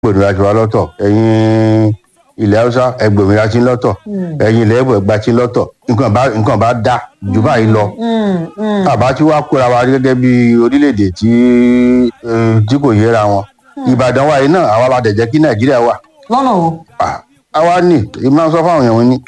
gbòmìnira tiwa lọ́tọ̀ ẹ̀yin ilẹ̀ haúsá ẹ gbòmìnira tí ń lọ́tọ̀ ẹ̀yin ilẹ̀ ẹ̀bọ̀ ẹgbà tí ń lọ́tọ̀ nǹkan bá nǹkan bá dá jù báyìí lọ àbá tí wàá kóra wa gẹ́gẹ́ bí orílẹ̀-èdè tí eh, tí kò yéra wọn ìbàdàn wa yìí náà àwa la dẹ̀ jẹ́ kí nàìjíríà wà lọ́nà o Ah, àwa ní ìmọ̀ sọ fáwọn èèyàn wọn ní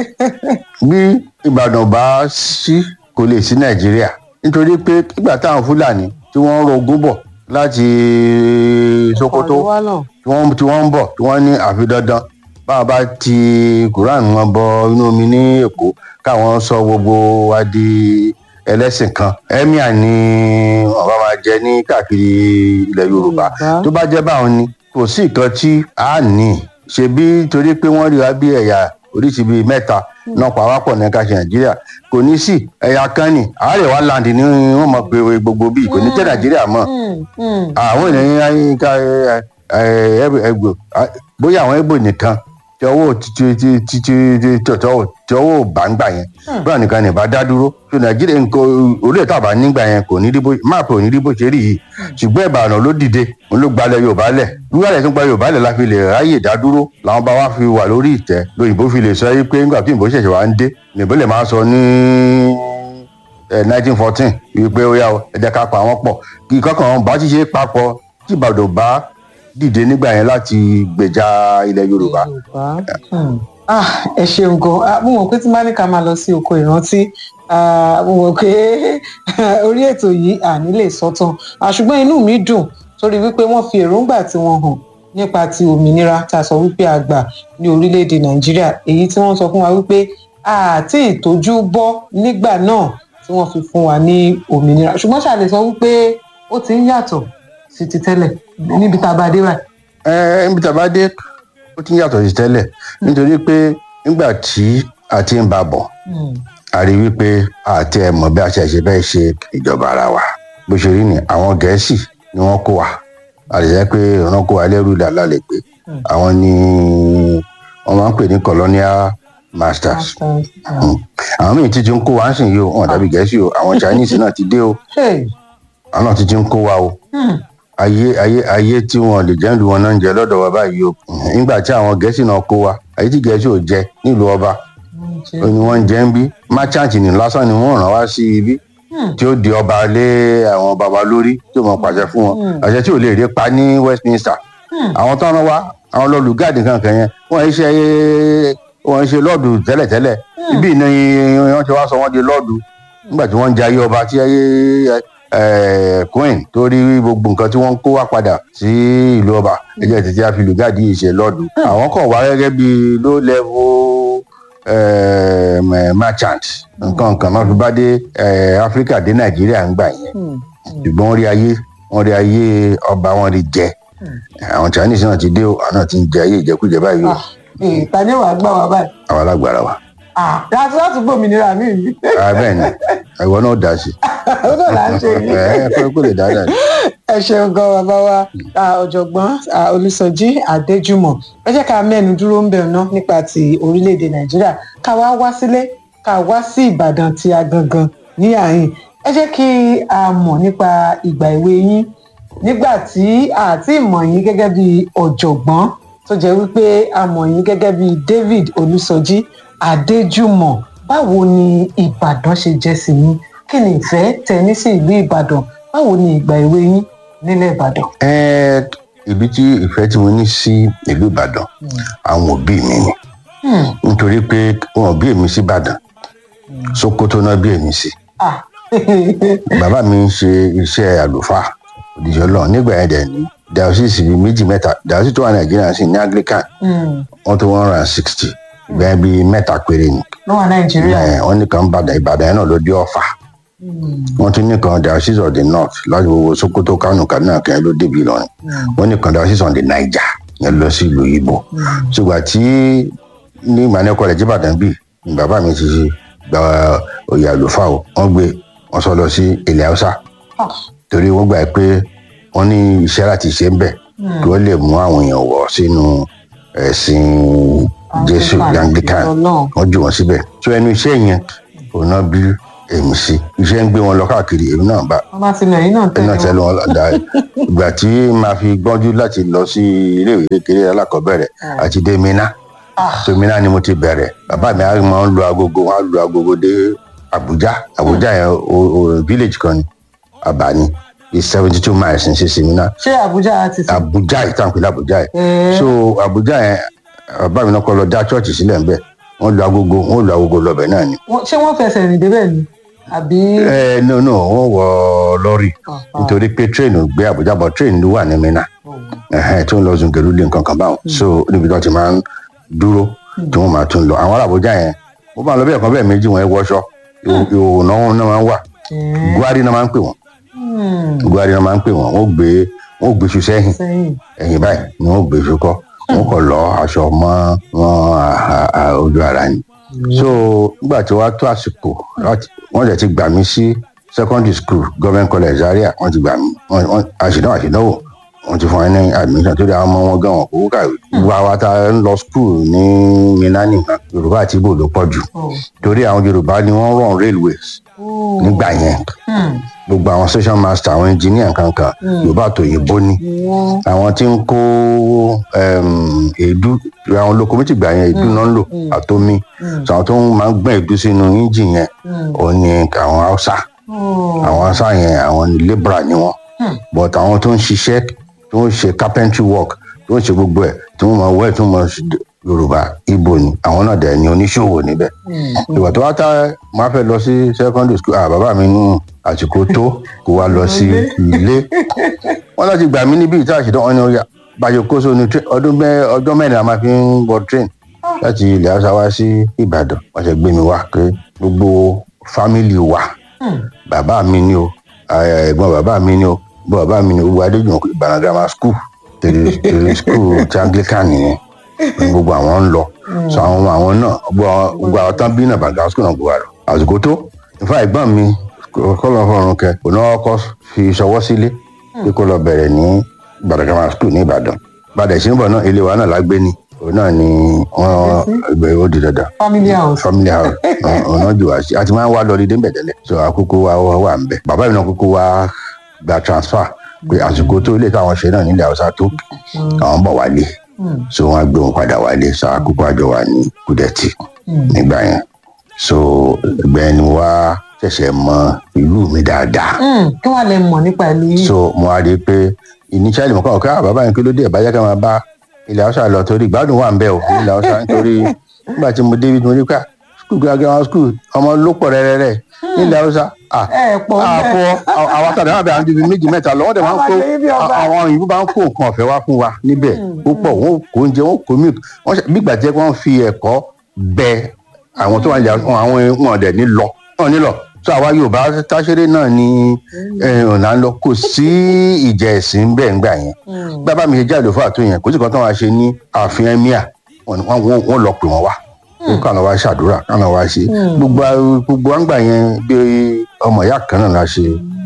bí ìbàdàn bá sí kò lè sí nàìjíríà nítorí pé nígbà táwọn fúlàní tí wọ́n ń rogún bọ̀ láti sokoto Ọ̀rọ̀ wa náà. tí wọ́n tí wọ́n ń bọ̀ tí wọ́n ní àfi dandan báwa bá ti quran wọn bọ inú omi ní èkó káwọn sọ gbogbo wa di ẹlẹ́sìn kan emir ni wọn bá máa jẹ ní káàkiri ilẹ̀ yorùbá Yorùbá. tó bá jẹ́ báwọn ni kò sí nǹkan tí a ní ṣebí torí pé wọ́n rí wa bí ẹ̀yà oríṣi bíi mẹ́ta náà pàápàá ní ká ṣe nàìjíríà kò ní sí ẹ̀yà kan ní àárẹ̀wá land ni wọ́n mọ̀ pé gbogbo bíi kò ní tẹ́ nàìjíríà mọ́ Mm, mm. àwọn ènìyàn ayé ká ẹgbò bóyá àwọn ẹgbò nìkan tí ọwọ́ tí tí tí tí tí tí ọwọ́ tí ọwọ́ bàǹgbà yẹn bóyá nìkan ní bá dá dúró tó nàìjíríà nǹkan orílẹ̀ tàbá nígbà yẹn kò ní ríbó máàpù ò ní ríbó ṣe rí yìí ṣùgbọ́n ìbàdàn ló dìde òun ló gbalẹ̀ yorùbá lẹ̀ wíwálẹ̀ tó gba yorùbá lẹ̀ la fi lè ráyè dá dúró làwọn bá wá fi wà lórí ìtẹ́ lóyìnbó fi lè sọ yí pé nígbà tí ìbò ṣẹ̀ṣẹ̀ wá ń dé nìbó lè máa sọ ní nineteen fourteen wípé ó yá o ẹ jẹ́ ká pa wọ́n pọ̀ kí kọ́kàn bá ti ṣe papọ̀ tí ìbàdàn bá dìde nígbà yẹn láti gbèjà ilẹ̀ yorùbá. Yorùbá. Hmm. Ah, ẹ ṣeun gan Ah, mo mọ̀ pé tí bá ní ká máa lọ sí oko ìrántí ah, mo mọ̀ pé orí ètò yìí àní lè sọ́tàn Ah, ṣùgbọ́n inú mi dùn torí wípé wọ́n fi èròǹgbà tí wọ́n hàn nípa ti òmìnira tá a sọ wípé a gbà ní orílẹ̀-èdè nàìjíríà èyí tí wọ́n sọ fún wa wípé àti ìtọ́jú bọ́ nígbà náà tí wọ́n fi fún wa ní òmìnira ṣùgbọ́n ṣàlè sọ wípé ó ti ń yàtọ̀ sí ti tẹ́lẹ̀ níbi tá a bá dé báyìí. ẹ ẹ níbi tá a bá dé ó ti ń yàtọ̀ sí tẹ́lẹ̀ nítorí pé nígbà tí a ti ń bá bọ̀ Hmm. a rí wípé àti ẹ̀ mọ̀ bí a ṣe ṣe bẹ́ẹ̀ ṣe ìjọba ara wa bó ṣe rí ni àwọn gẹ̀ẹ́sì ni wọ́n kó wa a lè jẹ́ pé wọ́n kó wa lẹ́rú làlá lè pé àwọn ni wọ́n máa ń pè ní colonial masters Masters. Mm. àwọn míì ti ti ń kó wa ń sìn yìí o wọn dàbí gẹ̀ẹ́sì o àwọn chinese náà ti dé o Hey. àwọn náà ti ti ń kó wa o Hmm. ayé ayé ayé tí wọn lè jẹ́ ìlú wọn náà ń jẹ lọ́dọ̀ wa báyìí o nígbà tí àwọn gẹ̀ẹ́sì náà kó wa ayé tí gẹ̀ẹ́sì ò jẹ nílùú ọba ó ní wọ́n ń jẹ́ ń bí merchant ní lásán ni wọ́n ràn wá sí ibi tí ó di ọba lé àwọn baba lórí tí ó mọ pàṣẹ fún wọn àṣẹ tí ò lè rí pa ní westminster àwọn tó ń rán wa àwọn lọlùgáàdì kankan yẹn wọ́n ń ṣe wọ́n ń ṣe lọ́ọ̀dù tẹ́lẹ̀tẹ́lẹ̀ ibi ìná wọ́n ti wá sọ wọ́n di lọ́ọ̀dù nígbà tí wọ́n ń jẹ ayé ọba tí ayé eh, queen tó rí gbogbo nǹkan tí wọ́n ń kó wá padà sí ìlú ọba ẹjẹ tètè àfi lùgáàdì yìí ṣe lọ́ọ̀dù àwọn kan wá gẹ́gẹ́ bí low level eh, merchant nǹkan nǹkan náà fi bá dé eh, africa dé nàìjíríà ń gbà yẹn ṣùgbọ́n wọ́n rí ayé wọ́n rí ayé ọba wọn rí jẹ àwọn chinese náà ti dé o àwọn náà ti ń jẹ ayé ìjẹkújẹ báyìí o ìtàní wàá gbà wá báyìí. àwọn alágbára wa. láti láti gbòmìnira mi yìí. Ah, bẹ́ẹ̀ ni ìwọ náà dá sí ó náà là ń ṣe yìí. ẹ ẹ kó lè dáadáa ni. ẹ ṣeun gan bàbá wa ah, ọ̀jọ̀gbọ́n ah, olùsọjí adéjúmọ̀ ẹ jẹ́ ká mẹ́nu dúró ń bẹ̀ ná nípa ti orílẹ̀-èdè nàìjíríà ká wá wá sílé ká wá sí ìbàdàn tí a gangan ní àyìn ẹ jẹ́ kí a mọ̀ nípa ìgbà èwe yín nígbà tí àti ìmọ̀ yín gẹ́gẹ́ bí ọ̀jọ̀gbọ́n tó jẹ́ wípé a mọ̀ yín gẹ́gẹ́ bí david olùsọjí adéjúmọ̀ báwo ni ìbàdàn ṣe jẹ́ sí yín kí ni ìfẹ́ tẹ ní sí ìlú ìbàdàn báwo ni ìgbà èwe yín nílẹ̀ ìbàdàn. ẹ ibi tí ìfẹ́ tí mo ní sí ìlú ìbàdàn àwọn òbí mi ni nítorí pé wọn ò bí èmi sí ìbàdàn sokoto náà bí èmi sí Ah. bàbá mi ń ṣe iṣẹ́ àlùfáà òdìjọ́ lọ nígbà yẹn dẹ̀ ní diocese bíi méjì mẹ́ta diocese tó wà nàìjíríà sì ní anglican Mm. wọ́n tó one hundred and sixty ìgbà yẹn bíi mẹ́ta péré ni ló wà nàìjíríà. ẹ wọ́n nìkan ìbàdàn ìbàdàn yẹn náà ló dé ọ̀fà wọ́n tún nìkan diocese of the north láti gbogbo sokoto kánò kaduna kẹ́hìn ló débi ìlọrin wọ́n nìkan diocese on the niger yẹn lọ sí ìlú ibo ṣùgbọ́n tí ní ìmọ̀lẹ́ kọ́lẹ̀ jíbàdàn bíi ni bàbá mi ti gba oyè àlùfáà o wọ́n gbé wọ́n sọ lọ sí ilẹ̀ haúsá Ah. torí wọ́n gbà pé wọ́n ní iṣẹ́ láti ṣe ń bẹ̀ kí wọ́n lè mú àwọn èèyàn wọ̀ sínú ẹ̀sìn jésù Anglican, anglican Ọlọ́run. wọ́n jù wọ́n síbẹ̀ tó ẹnu iṣẹ́ yẹn òun náà bí èmi sí iṣẹ́ ń gbé wọn lọ káàkiri èmi náà bá wọ́n bá ti nà yín náà èmi tẹ̀lé náà tẹ́lẹ̀ wọn. wọn lọ́dà ìgbà tí màá fi gbọ́njú láti lọ sí iléèwé kékeré alákọ̀ọ́bẹ̀rẹ̀ àti dé mina Ah. so mina ni mo ti bẹ̀rẹ̀ bàbá mi á máa ń lu agogo wọn á lu agogo dé Abuja Abuja yẹn o- o village kan ni Abani is seventy two miles ní sísè mina ṣé àbújá ti sùn. Abuja yìí táwọn pè ní Abuja yìí Ẹ̀ẹ́. so Abuja yẹn bàbá mi náà kọ́ lọ dá chọ́ọ̀chì sílẹ̀ ńbẹ̀ wọ́n lu agogo wọ́n lu agogo lọ́bẹ̀ náà ni Wọ́n- ṣé wọ́n fẹsẹ̀ rìn débẹ̀ ni àbí. ẹ no no wọ́n wọ lọ́rì Ah, ah. nítorí pé train ò gbé Abuja bọ̀ train ló wà ní Minna ẹhẹn tó ń lọ zungeru lé nǹkan kan báwọn so níbi tó ti máa ń dúró tí wọn máa tún lọ àwọn ará Àbújá yẹn wọn máa lọ bẹ́ẹ̀ kan bẹ́ẹ̀ méjì wọn ẹ wọṣọ ìhòòhò náà wọn náà máa ń wà Ẹ̀ẹ́. Gwari náà máa ń pè wọn Hmm, Gwari náà máa ń pè wọn wọn ò gbé wọn ò gbé iṣu sẹ́yìn sẹ́yìn. ẹ̀yìn báyìí ni wọn ò gbé iṣu kọ wọn kò lọ aṣọ mọ́ wọn à- à- ojú ara ni so nígbà tí wàá tó àsìkò láti- wọn jẹ ti gbà mí sí secondary school government college Zaria wọn ti gbà mí wọn wọn àṣìdáwò àṣìdáwò wọn ti fún ẹ ní admission tó dé àwọn ọmọ wọn gan wọn kò kàwé gbogbo àwa tá a ń lọ school ní Minna nìkan Yorùbá àti Ìgbò ló pọ̀ jù Oh. torí àwọn Yorùbá ni wọ́n run railways Oh. nígbà yẹn Hmm, gbogbo àwọn station master àwọn engineer kankan Yorùbá àtòyìnbó ni ìwọ́n. àwọn tí ń kó um, èédú àwọn locomotive gbà yẹn èédú náà ń lò àtomi so àwọn tó ń máa ń gbọ́n èédú sínú engine yẹn òun ni àwọn Hausa Oh. àwọn Hausa yẹn àwọn ni labourer ni wọ́n but àwọn tó ń ṣiṣẹ́ tó ń ṣe carpentry work tó ń ṣe gbogbo ẹ̀ tí wọ́n máa wẹ̀ tí wọ́n máa ṣe Yorùbá Ìgbò ni àwọn náà dẹ̀ ni oníṣòwò níbẹ̀ ìgbà tó wá tá máa fẹ́ lọ sí secondary school ah bàbá mi nù àsìkò tó kó wá lọ sí ilé wọn láti gbà mí níbi ìta àṣìdán wọn ni ó yà bàjẹ́ kó sóni train ọdún mẹ́ ọjọ́ mẹ́rin a máa fi ń wọ train láti ilẹ̀ haúsá wá sí ìbàdàn wọ́n ṣe gbé mi wá pé gbogbo fámìlì wa bàbá mi ni o eh, ẹ̀gbọ́n bàbá mi ni o ẹ̀gbọ́n bàbá mi ni o gbogbo adéjùmọ̀ ìbàdàn grammar school tèrè tèrè school ti anglican nìyẹn ní gbogbo àwọn ń lọ so àwọn ọmọ àwọn náà gbogbo àwọn- gbogbo àwọn tán bí náà bàgà school náà gbogbo àlọ àsìkò tó ìfá ẹ̀gbọ́n mi kọlọ fọrùn kẹ kò náà kọ fi ṣọwọ́ sílé pé kó lọ bẹ̀rẹ̀ ní ìbàdàn grammar school ní ìbàdàn ìbàdàn ìṣẹ́nbọ̀ náà ilé wa náà lágbé ni òun náà ni wọ́n ìgbẹ́ ó di dandan family house. family house ọ̀nà- ọ̀nà jù wá sí àti máa ń wá lọ dídé ń bẹ̀ tẹ́lẹ̀ so àkókò wa wá wà ń bẹ̀ bàbá mi náà kókó wa gba transfer pé àsìkò tó ilé táwọn ṣe náà nílẹ̀ haúsá tó àwọn bọ̀ wálé so wọ́n á gbé wọn padà wálé so àkókò àjọ wà ní kúdẹ̀tì nígbà yẹn so ìgbà yẹn ni mo wá ṣẹ̀ṣẹ̀ mọ ìlú mi dáadáa Hmm, kí wàá lè mọ̀ nípa ìlú yìí. so mo wá rí i pé initially mo kọ́ ọ̀ká ah, bàbá yẹn kí ló dé ìbájá ká máa bá ilẹ̀ haúsá lọ torí ìgbádùn wà ń bẹ̀ o ilẹ̀ haúsá nítorí nígbà tí mo débi tí mo rí ká skul grammar school ọmọ ló pọ̀ rẹ́rẹ́rẹ́ nílẹ̀ haúsá ah ẹ pọ̀ bẹ́ẹ̀. àpò àwọn àtàdé wà bẹ àwọn bíi méjì mẹ́ta lọ wọ́n dẹ̀ máa ń kó Àwọn àlejò bí ọba. àwọn òyìnbó máa ń kó nǹkan ọ̀fẹ́ wá fún wa níbẹ̀ púpọ̀ wọ́n kó oúnjẹ wọ́n kó milk wọ́n ṣe bí gbàjẹ́ wọ́n fi ẹ̀kọ́ bẹ àwọn tó wà ní àwọn wọn dẹ̀ ní lọ wọn ní lọ so àwa Yorùbá táṣeré náà ni eh, ọ̀nà ń lọ kò sí ìjà ẹ̀sìn bẹ́ẹ̀ ńgbà yẹn bàbá mi ṣe jáde fún àtúnyẹ yẹn kò sí kan tó wá ṣe ní ààfin emir wọn wọn- wọn lọ pè wọn wá kánà wá ṣàdúrà kánà wá ṣe gbogbo gbogbo àgbà yẹn bí ọmọ ìyá kan náà la ṣe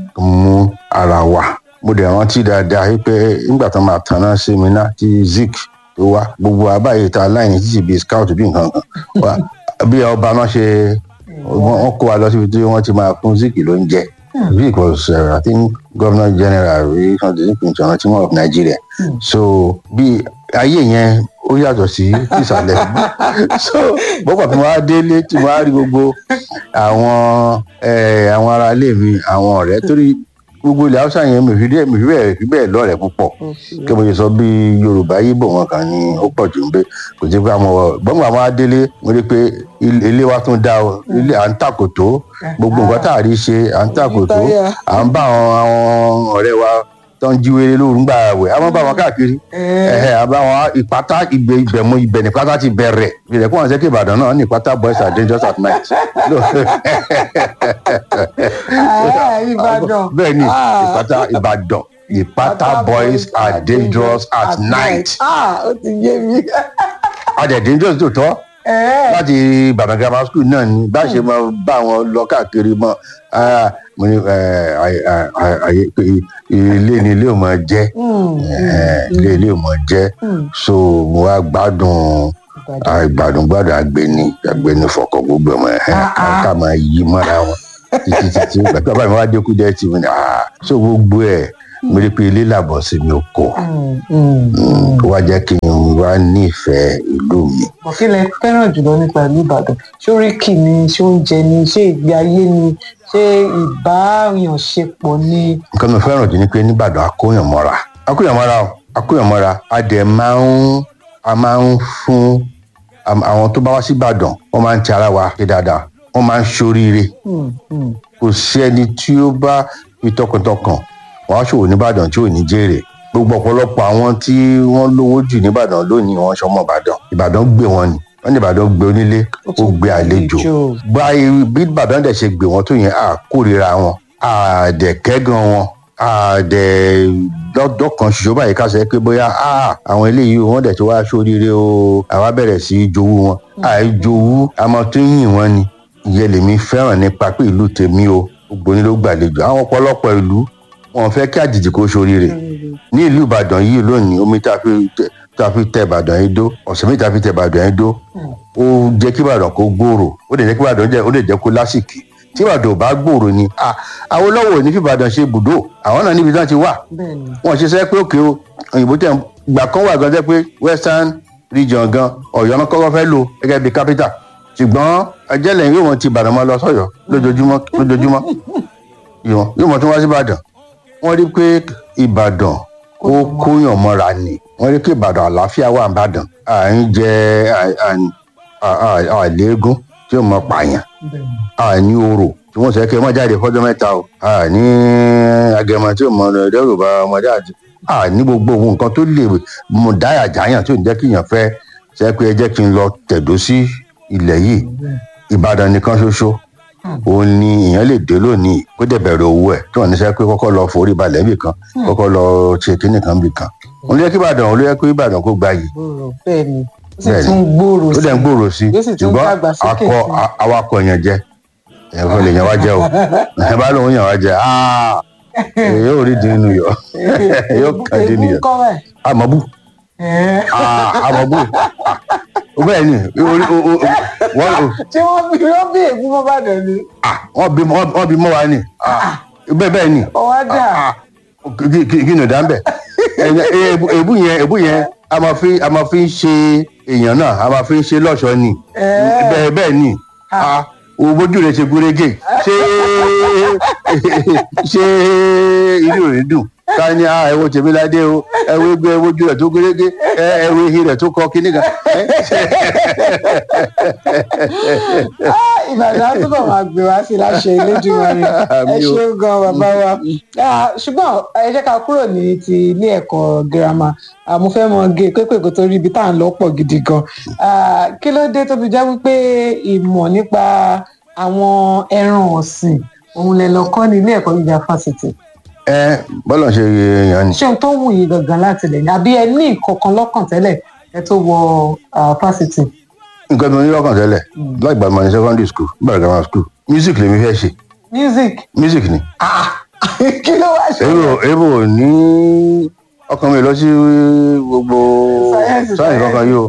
mú ara wa mo dẹ̀ rántí dáadáa wípé nígbà tó máa tanná sí mi náà tí zik tó wá gbogbo àbáyé ta láìní títí bíi scout bí nǹkan kan wá bí ọba náà ṣe wọ́n wọ́n kó wa lọ síbi tí wọ́n ti máa fún zik ló ń jẹ zik was uh, i think governor general rí something zik in china tiwọn of nigeria so bí ayé yẹn ó yàtọ̀ sí ìsàlẹ̀ so bọ́pọ̀ tí mo wá délé tí mo wá rí gbogbo àwọn eh, àwọn ará ilé mi àwọn ọ̀rẹ́ torí gbogbo ilẹ̀ haúsá yẹn mi ò fi bẹ́ẹ̀ mi ò fi bẹ́ẹ̀ fi bẹ́ẹ̀ lọ́rẹ̀ẹ́ púpọ̀ kí mo ṣe sọ bí yorùbá yíbò wọn kan ní ó pọ̀ jù ń bẹ kò sí pé àwọn gbọ́ngbà máa délé mo rí i pé ilé ilé wa tún dá o ilé à ń tàkòtò gbogbo nǹkan tá a rí ṣe à ń tàkòtò à ń bá àwọn àwọn ọ̀rẹ́ wa tó ń jíwèrè lóru ń gbà wẹ̀ a máa ń bá wọn káàkiri ẹ̀hẹ́ àbá wọn ìpátá ìgbẹ́ ibẹ̀ mú ibẹ̀ ní pátá ti bẹ̀rẹ̀ ìrẹ̀ kó wọn sẹ́kẹ̀ ìbàdàn náà ní ìpátá boys are dangerous at night. Ìbàdàn. bẹ́ẹ̀ ni ìpátá ìbàdàn ìpátá boys are dangerous at night. Ah, ó ti yé mi. a dẹ̀ dangerous tó tọ́ Ẹ láti ìbàdàn grammar school náà ni bá a ṣe máa bá wọn lọ káàkiri mọ́ ah, mo ní eh, àyè- àyè- àyè pé ilé ni ilé ò máa jẹ́ eh, ilé ilé ò máa jẹ́ so mo wá gbádùn ah, gbádùn gbádùn àgbẹ̀ni àgbẹ̀ni fọkọ̀ gbogbo ọmọ ẹ̀ Ah, ah. ká máa yí mọ́ra wọn títí títí gbàtí bàbá mi wá dé kú dẹ́ tì mí ni ah so gbogbo ẹ̀ mo rí i pé ilé làbọ̀ sí mi ò kọ́ ó wá jẹ́ kí n wá nífẹ̀ẹ́ ìlú mi. kí lẹ fẹ́ràn jùlọ nípa ìlú ìbàdàn ṣé oríkì ni ṣé oúnjẹ ni ṣé ìgbé ayé ni ṣé ìbáyànṣepọ̀ ni. nǹkan mi fẹ́ràn jù ni pé nìbàdàn akóyàn mọ́ra akóyàn mọ́ra o akóyàn mọ́ra a dẹ̀ máa ń a máa ń fún àwọn tó bá wá sí ìbàdàn wọ́n máa ń ti ara wa ṣe dáadáa wọ́n máa ń ṣoríire kò sí ẹni tí ó bá fi tọkàntọkàn wọ́n á ṣòwò nìbàdàn tí ò ní jèrè gbogbo ọ̀pọ̀lọpọ̀ àwọn tí wọ́n lówó jù nìbàdàn lónìí wọ́n ṣọmọ ìbàdàn ìbàdàn gbé wọn ni wọ́n ní ìbàdàn gbé onílé ó gbé àlejò báyìí bí ìbàdàn dẹ̀ ṣe gbé wọn tó yẹn à kórìíra wọn à dẹ̀ kẹ́gàn wọn à dẹ̀ lọ́dọ̀ kan ṣoṣo báyìí ká sọ pé bóyá àwọn eléyìí wọ́n dẹ̀ ti wá sóríire o àwa bẹ̀rẹ̀ sí í jowú wọn àìjowú àmọ́ tó yìn wọn ni ìyẹn lèmi fẹ́ràn nípa pé ìlú tèmi o gbogbo onílé ó gbàlejò àwọn ọ̀pọ̀lọpọ̀ ìlú wọn fẹ́ kí àjèjì kó sóríire ní ìlú ìbàdàn yìí lónìí omi tá a fi tá a fi tẹ ìbàdàn yìí dó ọ̀sẹ̀ méjì tá a fi tẹ ìbàdàn yìí dó ó jẹ́ kí ìbàdàn kó gbòòrò ó lè jẹ́ kí ìbàdàn jẹ́ ó lè jẹ́ kó lásìkì tí ìbàdàn ò bá gbòòrò ni àwọn olówó ní fi ìbàdàn ṣe ibùdó àwọn náà níbi tí wọ́n ti wà wọ́n ṣe sẹ́ pé òkè o òyìnbó tẹ̀ gbà kan wà gan jẹ́ pé western region gan ọ̀yọ́ náà kọ́kọ́ fẹ́ lò gẹ́gẹ́ bí capital ṣùgbọ́n ẹjẹ́lẹ̀ yóò mọ̀ ti ìbàdàn máa lọ sọ́yọ́ lójoojúmọ́ lójoojúmọ́ yóò mọ̀ tún wá sí ìbàdàn wọ́n rí pé ìbàdàn ó kóyàn mọ́ra ni wọ́n rí pé ìbàdàn àlàáfíà wà ìbàdàn à ń jẹ àléégún tí ó mọ pààyàn à ní orò tí wọ́n sọ pé wọ́n jáde fọ́jọ́ mẹ́ta o à ní agẹmọ tí ó mọ dẹ́rù bá ọmọdé àti à ní gbogbo ohun nǹkan tó lè mú dáyà jáyàn tí ò ní jẹ́ kí èèyàn fẹ́ sẹ́ pé ẹ jẹ́ kí n lọ tẹ̀dó sí ilẹ̀ yìí ìbàdàn nìkan ṣoṣo òun ni èèyàn lè dé lónìí kó dẹ̀ bẹ̀rẹ̀ owó ẹ̀ tí wọ́n ní sẹ́ pé kọ́kọ́ lọ forí balẹ̀ níbì kan kọ́kọ́ lọ ṣe kínní kan bì kan òun ló yẹ kí ìbàdàn òun ló yẹ kí ìbàdàn kó gba yìí. bẹ́ẹ̀ni ó sì tún gbòòrò sí ó dẹ̀ ń gbòòrò sí ṣùgbọ́n akọ awakọ̀ yẹn jẹ èèyàn fẹ́ lè yàn wá jẹ o ẹ bá lóun yàn wá jẹ yóò rí dín inú yọ yóò kàn dín inú yọ àmọ́bù àmọ́bù bẹ́ẹ̀ ni wọ́n. tí wọ́n bí wọ́n bí ègún mọ́ bàdàn ni. wọ́n bí wọ́n bí mọ́ wa ni bẹ́ẹ̀ bẹ́ẹ̀ ni. ọwọ́ dà. kí ni ò dá ń bẹ̀. èbú yẹn èbú yẹn a máa fi a máa fi ń ṣe èèyàn náà a máa fi ń ṣe lọ́ṣọ̀ọ́ ni bẹ́ẹ̀ bẹ́ẹ̀ ni òbójú rẹ̀ ṣe gúrégé ṣé ṣé inú rẹ̀ dùn ká ní a ẹwọ tèmíládé o ẹwọ egbò ẹwọ ojú rẹ tó gérégé ẹwọ ehi rẹ tó kọ kíní kan. ìbàdàn túbọ̀ máa gbé wá sí láṣẹ Elédùmarè ẹ ṣeun gan bàbá wa ṣùgbọ́n ẹ jẹ́ ká kúrò ní ti ilé ẹ̀kọ́ girama mo fẹ́ mọ gé pépè kó tó rí ibi tá à ń lọ pọ̀ gidi gan kí ló dé tó fi jẹ́ wípé ìmọ̀ nípa àwọn ẹran ọ̀sìn òun lè lọ kọ́ ní ilé ẹ̀kọ́ gíga fásitì ẹ bọ́lá ṣe yàn ni. ṣé ohun tó wù yín gangan láti lẹ̀ ní àbí ẹ ní ìkọ̀kan lọ́kàn tẹ́lẹ̀ ẹ tó wọ fásitì. nǹkan tó ní lọ́kàn tẹ́lẹ̀ láìgbà mọ̀ ní secondary school bẹ̀rẹ̀ grammar school music lèmi fẹ́ ṣe. music. music ni. kí ló wá ṣe. èrò èrò ní ọkàn mi lọ sí gbogbo sáyẹnsì kankan yìí o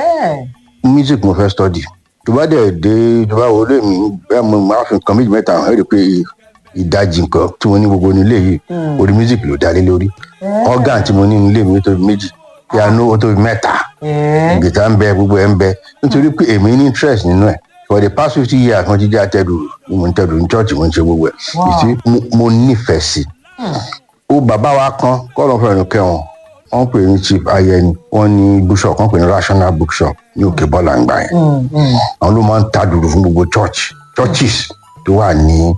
music mo fẹ́ study tó bá dẹ̀ dé tó bá wọlé mi bẹ́ẹ̀ mo máa fi nǹkan méjì mẹ́ta hàn ẹ́ rí i pé ìdajì nǹkan tí mo ní gbogbo nílé yìí orí music ló dálé lórí organ tí mo ní nílé mi ó tóbi méjì piano ó tóbi mẹ́ta gìtá ń bẹ gbogbo ẹ̀ ń bẹ nítorí pé èmi ní interest nínú ẹ̀ for the past fifty years mo ti jẹ́ àtẹ̀dù mo ń tẹ̀dù ní church mo ń ṣe gbogbo ẹ̀ ìsí mo nífẹ̀ẹ́ sí ó bàbá wa kan kọ́lọ́ fẹ́ràn kẹwọn wọ́n pè ní chief ayẹni wọ́n ní bookshop wọ́n pè ní rational bookshop ní òkè bọ́lá ń gbà yẹn àwọn ló máa ń ta dùrù fún gbogbo church churches tó wà ní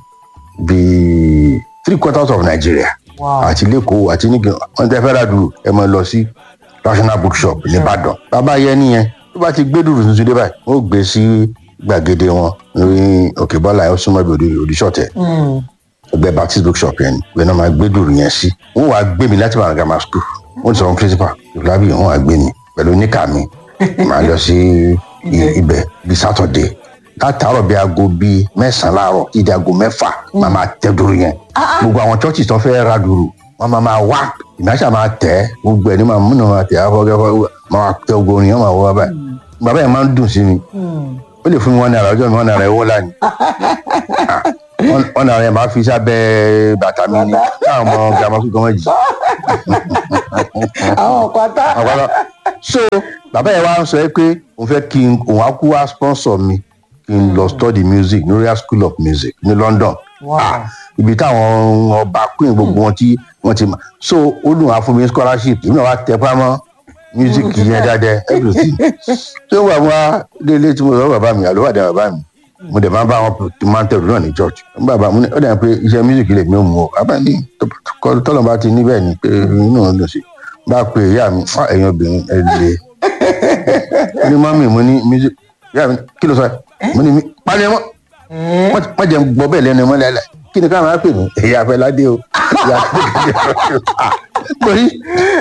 bíi three quarters of Nigeria àti lẹ́kọ̀ọ́ àti nígbà wọn tẹ́ fẹ́ ra dùrù ẹ máa lọ sí national bookshop nìbàdàn bàbá yẹn nìyẹn tó bá ti gbé dùrù tuntun dé báyìí ó gbé sí gbàgede wọn ní òkè bọ́lá yẹn ó súnmọ́ ibi òdìṣọ́tẹ̀ ẹgbẹ́ baptist bookshop yẹn ni ìgbẹ́ náà máa gbé dùrù yẹn sí wọ́n wàá gbé mi láti wàá grammar school wọ́n ti sọ fún principal ìfúlábì wọ́n wàá gbé mi pẹ̀lú níkà mi màá lọ sí ibẹ̀ bíi Saturday látàárọ̀ bíi aago bíi mẹ́sàn-án láàárọ̀ títí di aago mẹ́fà máa máa tẹ dùrù yẹn gbogbo àwọn chọ́ọ̀chì tó fẹ́ ra dùrù wọ́n máa máa wá ìmáṣà máa tẹ̀ gbogbo ẹ̀ ní máa múnà máa tẹ̀ afọ́gẹ́fọ́ máa tẹ gbogbo orin yẹn máa wọ́ báyìí bàbá yẹn máa ń dùn sí mi ó lè fún mi wọn náírà ọjọ́ mi wọn náírà ẹ̀wọ́ lánìí wọn náà yẹn máa fi sábẹ́ bàtà mi ní káwọn ọmọ gàmọ́ kí gan jì. àwọn ọ̀pátá. àpárá so bàbá yẹn wá ń sọ ẹ pé òun fẹ́ kí n òun á kú wá sponsor mi kí n lọ study music ní royal school of music ní london Wow. Ah, ibi táwọn ọba queen gbogbo wọn tí wọn ti mọ so ó dùn wá fún mi scholarship èmi náà wá tẹ pamọ́ music yẹn dáadáa everything tí ó wà wá délé tí mo sọ bàbá mi àlùwàdà bàbá mi mo dẹ̀ máa bá wọn tí máa ń tẹ̀lé náà ní church bàbá mi ó dẹ̀ pé iṣẹ́ music lè mi ò mú o bàbá mi tọ́lọ̀ bá ti níbẹ̀ ni pé inú ò dùn sí bá a pe ìyá mi "Ah, ẹ̀yin obìnrin ẹ̀ lè ó ní mọ́mì mo ní music ìyá mi kí ló sọ ẹ́ mo ní mi pálí ẹ mọ́ Ẹ́, wọ́n jẹ́ gbọ́ bẹ́ẹ̀ lẹ́nu mọ́ lẹ́lẹ̀ kí ni káwọn á pè mí èyí afẹ́ládé o ìyá torí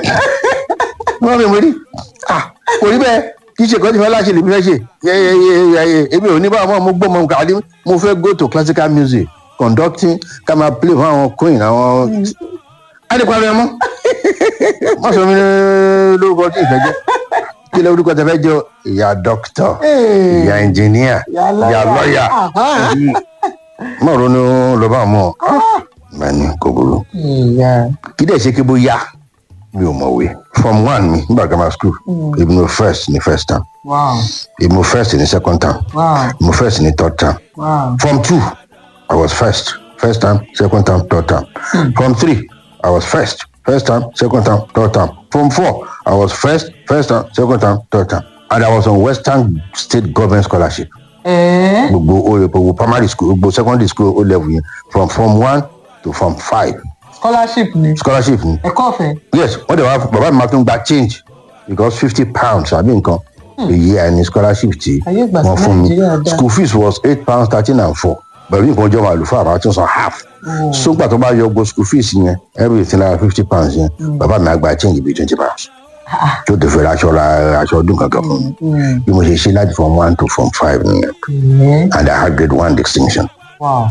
wọ́n mi mo rí ah, kò rí bẹ́ẹ̀ kì í ṣe kọ́ni fẹ́ láṣẹ lèmi fẹ́ ṣe yẹ́yẹ́yẹ́yẹ́ èmi ò ní bá wọn mo gbọ́ mọ nǹkan àdé mo fẹ́ go to classical music conducting ká máa play fún àwọn queen àwọn adékun ẹ mọ́ wọ́n sọ mi ní lórúkọ tí ìfẹ́ jẹ́ kí lórúkọ tẹ fẹ́ jẹ́ ìyá dókítà ee, ìyá ẹnjìníà ìyá ìyá lọ́ọ̀yà Aha. mọ̀ ronú ló bá mọ̀ mẹ́ni kò burú Ìyá. kí dẹ̀ ṣe kí bó yá mi ò mọ̀wé form one mi nígbà grammar school èmi mo first ní first term Wow. èmi mo first ní second term Wow. èmi mo first ní third term Wow. form two i was first first term second term third term form three i was first first term second term third term form four i was first first term second term third term and i was on western state government scholarship Ẹ́, gbogbo o gbogbo primary school gbogbo secondary school o level yẹn from form one to form five scholarship ni scholarship ni ẹ̀kọ́ ọ̀fẹ́. yes wọ́n dẹ̀ wá bàbá mi máa tún gba change because fifty pounds àbí nǹkan èyí àìní scholarship tí Ayé ìgbà wọ́n tí fún mi Nàìjíríà dá. school fees was eight pounds thirteen and four pẹ̀lú nǹkan ọjọ́ màálù fún àbá tún san half Oh. sógbà tó bá yọ gbogbo school fees yẹn everything lára fifty pounds yẹn bàbá mi á gba change bíi twenty pounds tó tẹ̀ fẹ́ ra aṣọ ra aṣọ ọdún kankan fún mi Mm. bí mo ṣe ṣe láti form one to form five nìyẹn Ẹ́, and I had grade one distinction. wow.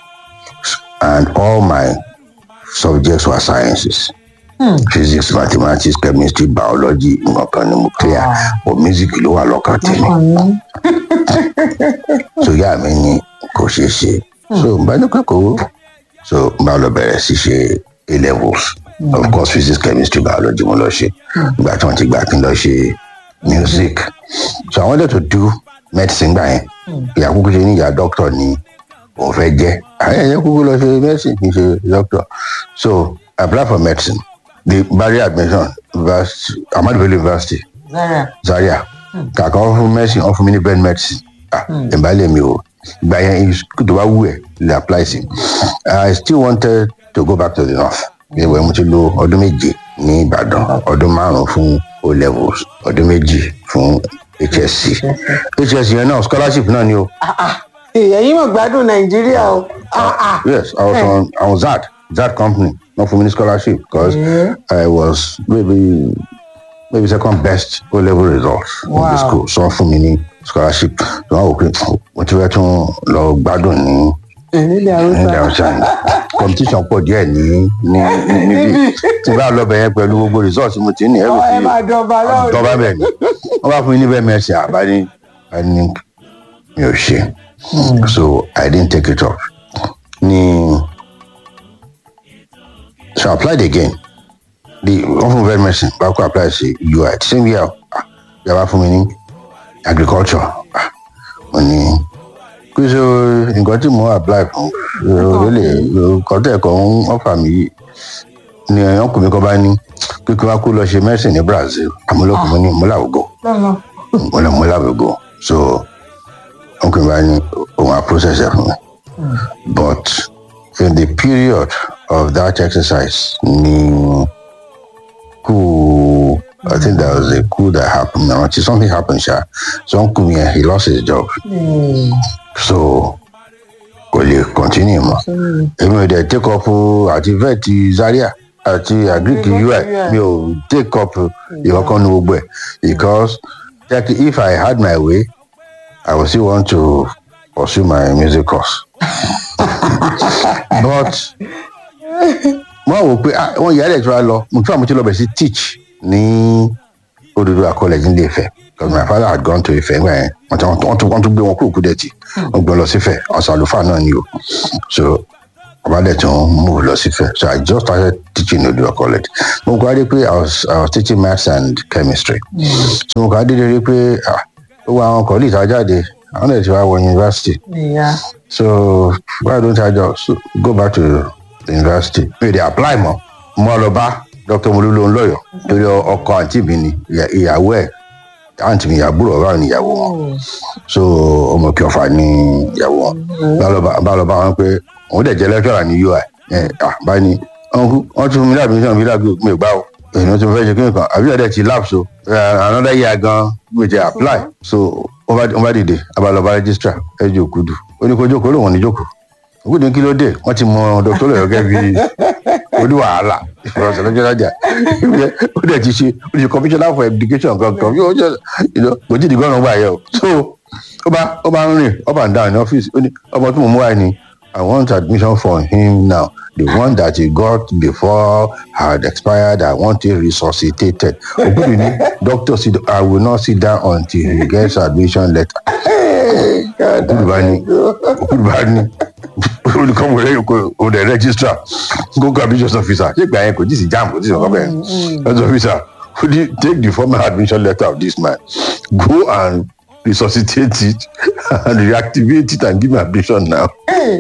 and all my subjects were sciences. Hmm. Physics, mathematics, chemistry, biology, nǹkan ni mo clear. Ah. But music ló wà lọ́kàn tèmi. Ọ̀nà. So ìyá mi ní kò ṣeé ṣe. So n bá ní kẹ́kọ̀ọ́. So n bá lọ bẹ̀rẹ̀ sí ṣe A levels. Of course physics, chemistry, biology mo lọ ṣe. Ìgbà tí wọ́n ti gbà kí n lọ ṣe music. So I wanted to do medicine gbà yẹn. Ìyá kúkú ṣe ní ìyá doctor ni òun fẹ́ jẹ́ àyẹ̀ yẹn kúkú lọ ṣe medicine kì í ṣe doctor so I apply for medicine the barrier admission university Ahmadu Bello University Zaria. Zaria kàkà wọn fún medicine wọn fún mi ní brain medicine ah ìbálẹ̀ mi o ìgbà yẹn tó bá wù ẹ́ lè apply sí I still wanted to go back to the north ìwé mo ti lo ọdún méje ní Ìbàdàn ọdún márùn fún O levels ọdún méjì fún HSC HSC yẹn náà scholarship náà ni o. èyí mọ̀ gbádùn nàìjíríà o. Ah, ah. Yes, I was on I was ZAD, ZAD company, not for mini scholarship because Yeah. I was maybe maybe second best O level results in the Wow. school. So for mini scholarship. So I was mo ti fẹ́ tún lọ gbádùn ní nílẹ̀ ní haúsá. Dàrúsàn. Competition pọ̀ díẹ̀ ní ní ní- níbí. Tí bá lọ bẹ̀yẹn pẹ̀lú gbogbo results mo ti ní ẹ̀rù ẹ máa dọba lọ́wọ́. tọ́ba bẹ̀ ni. Wọ́n bá fún mi níbẹ̀ mẹ́sì àbá ní a ní mi ò ṣe. So I didn't take it up. Ni so I applied again. The wọ́n fún very medicine bá kó apply sí UI the same year ah, yàrá fún mi ní agriculture. Ah, Mo ní kí so nǹkan tí mo apply fún lè nǹkan tẹ̀ kọ́ ń ọ̀fà mi yìí ni ọkùnrin kan bá ní kíkọ́ wá kó lọ ṣe medicine ní Brazil àmúlòkùnrin ní múlàwùgọ̀ lọ́nà. wọlé múlàwùgọ̀ so ọkùnrin bá ní òun á process ẹ̀ fún mi but in the period of that exercise ni coup I think there was a coup that happened now something happened sha so uncle mi he lost his job Hmm. so kò lè continue mọ́ èmi ò dẹ̀ take up àti vet Zaria àti agric Agric ui UI. mi ò take up ìkọ̀kan ní gbogbo ẹ̀ because like, if I had my way I would still want to pursue my music course but wọ́n wò pé ah, wọ́n yà á dẹ̀ tí wọ́n lọ mo tún àmọ́ tí lọ bẹ̀ sí teach ní Oduduwa college ní Ilé-Ifẹ̀ because my father had gone to Ifẹ̀ nígbà yẹn wọ́n tún wọ́n tún wọ́n tún gbé wọn kúrò Kúdẹ̀tì wọ́n gbé wọn lọ sí Ifẹ̀ ọ̀sán àlùfáà náà ni o so bàbá dẹ̀ tún move lọ sí Ifẹ̀ so I just started teaching in Oduduwa college mo kọ́ adé pé I was I was teaching maths and chemistry so mo kọ́ adé rí pé ah gbogbo àwọn colleagues ajáde àwọn ẹ̀ ti wá wọ university ìyá so why don't I just go back to the university mi ò dey apply mọ́ mo lọ bá Dr. Molúlò ńlọyọ torí ọkọ àǹtí mi ni ìyá- ìyàwó ẹ̀ àǹtí mi ìyàbúrò ọ̀rọ̀ ni ìyàwó wọn so ọmọ kí ọfà ní ìyàwó wọn bá lọ bá- bá lọ bá wọn pé òun dẹ̀ jẹ́ lecturer ní UI ẹ̀ à bá ní ọ̀nkú wọ́n tún mi láàbí mi sàn mi láàbí mi ò gbá o èyí tí mo fẹ́ ṣe kí nìkan àbí ọ̀dẹ̀ ti lapse o Eh, another year gan mi ti apply so wọ́n bá wọ́n bá dìde abalọba registrar ẹ jẹ́ òkudu ó ní kó jókòó lòun ò ní jókòó òkudu kí ló dé wọ́n ti mọ dr lọ́yọ̀ gẹ́gẹ́ bí oní wàhálà ìfọwọ́sọ lọ́jọ́ lájà ó dẹ̀ ti ṣe ó ti ṣe commissioner for education kankan yóò jẹ́ kò tí ì di gọ́ọ̀nà gbà yẹ o so ó bá ó bá ń rìn up and down ní ọ́fíìsì ó ní ọmọ tí mo mú wá ni I want admission for him now the one that he got before had expired I want it resuscitated òkúdu ní doctor sit I will not sit down until he gets admission letter òkúdu bá ní òkúdu bá ní olùkọ́ mo rẹ̀ kó o dẹ̀ registrar gbogbo admissions officer ṣé ìgbà yẹn kò tí ì sí jam kò tí ì sọ̀kọ́ bẹ́ẹ̀ health officer would you take the formal admission letter of this man go and resuscitate it and reactivate it and give me admission now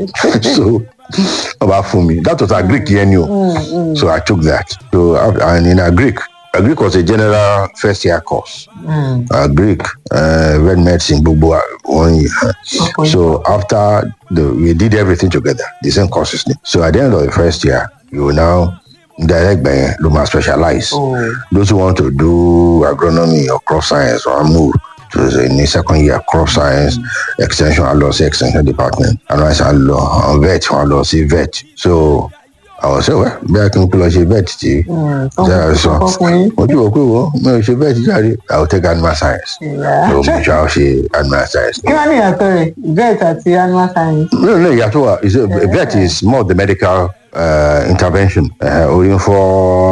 so ọba fún mi that was agric yẹn ni o so i took that so af- and in agric agric was a general first year course agric uh, red medicine gbogbo wa- one year Okay. so after the we did everything together the same courses ni so at the end of the first year you will now direct by luma specialize Oh. those who want to do agronomy or crop science or move to the in the second year crop science extension and law extension department and I said law and vet and law see vet so I was say well bí a kì í lọ ṣe vet tí ṣe sọ ọkùnrin ojú òkú wo mi ò ṣe vet jáde I will take animal science ìyá so mo ṣe àwọn ṣe animal science. kí wọ́n ní ìyàtọ̀ rẹ̀ vet àti animal science. No, no, ìyàtọ̀ wa is a, vet is more the medical uh, intervention. Uh, orí ń fọ́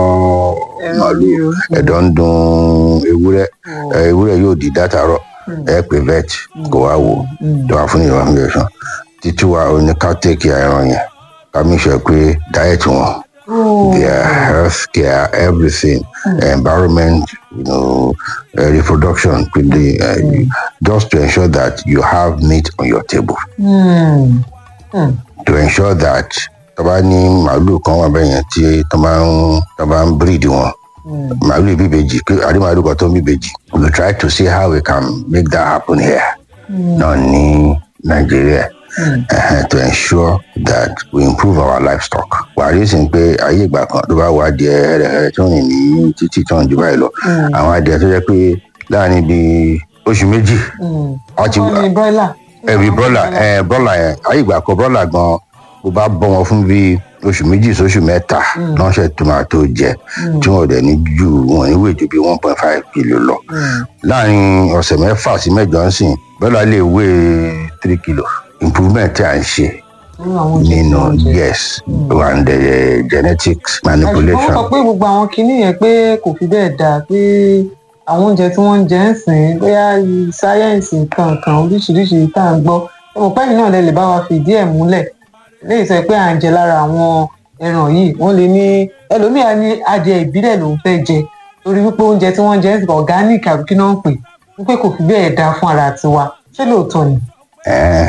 Ẹran màálù, ríro. ẹ̀dọ̀ ń dun ewúrẹ́, eh, ewúrẹ́ yóò di dátàárọ̀, ẹ pè vet kó wá wò, tó wá fún ní evaluation. Títí wa ò ní ká take care ẹran yẹn, ká make sure pé diet wọn, their health care, everything, environment, you know, uh, reproduction, quickly, uh, just to ensure that you have meat on your table Hmm. Hmm. to ensure that tó bá ní màálù kan wà bẹ́yẹn tí tó bá ń tó bá ń breed wọn màálù bíbejì kí àdé màálù kan tó ń bíbejì we try to see how we can make that happen here náà ní nàìjíríà uh, to ensure that we improve our livestock wà á rí sí pé ayé ìgbà kan tó bá wà adìẹ hẹrẹhẹrẹ tó rìn ní títí tó ń jù báyìí lọ àwọn adìẹ tó jẹ pé láàrin bíi oṣù méjì wọ́n ti wọ́n ní broiler. ẹbí bọ́là ẹ bọ́là yẹn ayé ìgbà kan bọ́là gan bó bá bọ́ wọn fún bíi oṣù méjì sóṣù mẹ́ta lọ́sẹ̀ tó máa tó jẹ tí wọn ò dẹ̀ ní ju wọn ní wéjú bíi one point five kilo lọ láàrin ọ̀sẹ̀ mẹ́fà sí mẹ́jọ ń sìn bọ́là lè wé three kilo improvement tí à ń ṣe nínú àwọn oúnjẹ tí nínú wọ́n jẹ. yes and the genetics àṣùgbọ́n wọ́n manipulation sọ pé gbogbo àwọn kinní yẹn pé kò fi bẹ́ẹ̀ dáa pé àwọn oúnjẹ tí wọ́n ń jẹ ń sìn bóyá sáyẹ́ǹsì kankan oríṣiríṣi tá à ń gbọ́ ẹ mọ̀ pẹ́yìn náà lẹ lè bá wa fìdí ẹ̀ múlẹ̀ léyìí sọ pé à ń jẹ lára àwọn ẹran yìí wọ́n lè ní ẹlòmíà ní adìẹ ìbílẹ̀ lòún fẹ́ jẹ torí wípé oúnjẹ tí wọ́n jẹ ń sìn organic àbí kí náà ń pè wípé kò fi bẹ́ẹ̀ dáa fún ara tiwa ṣé lóòótọ́ ni Eh.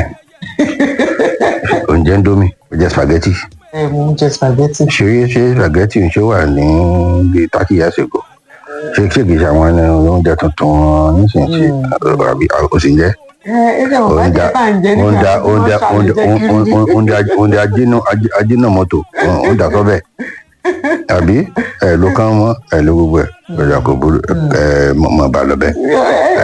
oúnjẹ ń domi oúnjẹ spaghetti ẹ mò ń jẹ spaghetti ṣe ṣe spaghetti ṣe wà ní bíi thirty years ago ṣe ṣe kìí ṣe àwọn ẹni oúnjẹ tuntun wọn nísinsìnyí àbí o sì ń jẹ ẹ ẹ ṣe mọ̀ bá oúnjẹ jẹ́ tá à ń jẹ oúnjẹ nígbà tí wọ́n oúnjẹ ṣàlẹ̀ jẹ́ kiri oúnjẹ oúnjẹ oúnjẹ ajínú ajínú mọ́tò oúnjẹ tó bẹ́ẹ̀ àbí ẹ ló kán mọ́ ẹ ló gbogbo ẹ lọ́jà kò burú ẹ mọ̀ bá lọ bẹ́ẹ̀.